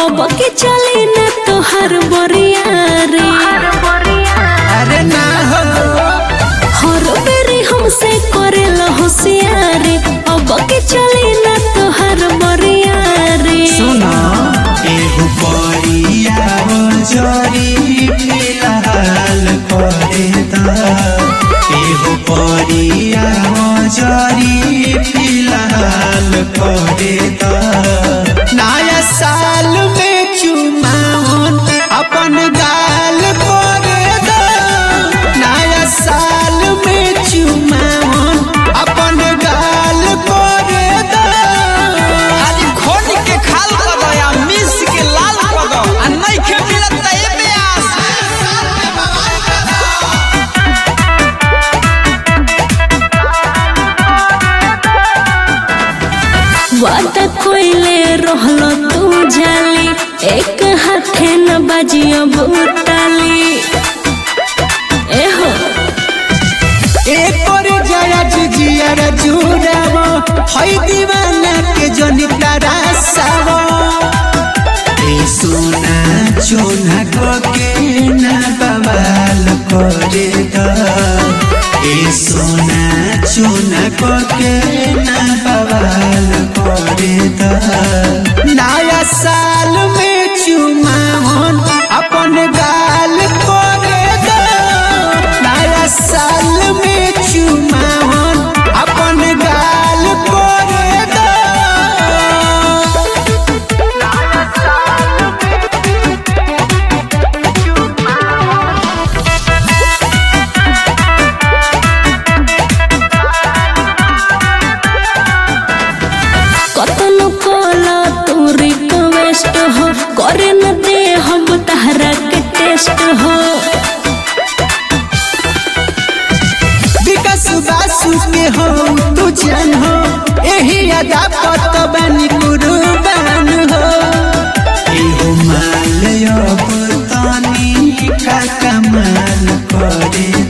अब के चली न तोहर बरिया रे अरे ना हो हर बेरी हमसे करेला होशियारी अब के चली न तोहर बरिया रे सुना एहु परिया जरी फिलहाल करे दा एहु परिया जरी फिलहाल करे दा नया साल में चुमावन अपन गाल करे दा नया साल में चुमावन अपन गाल करे दा खाली खोल के खाल कर दो या मिस के लाल कर दो आ नहीं के मिलत त ए प्यास वादा कोइले रहलो तू जाली एक हाथे न बाजियो भूताली एहो एकर जया जिजियर जुड़ाव हई दीवाना के जनी तरासाव ए सोना चोना के ना बवाल करे द ए सोना चोना के ना बवाल करे द नया साल में चुमावन अपन गाल करे द नया साल में चुमावन अपन गाल करे द कतनो कोला तू रिक्वेस्ट हो करे न दे हम तहरा के टेस्ट हो विकास बासु के हो तू जान हो एही अदा पत बनी कुर्बान हो एहो माल अब तानी का कमाल करे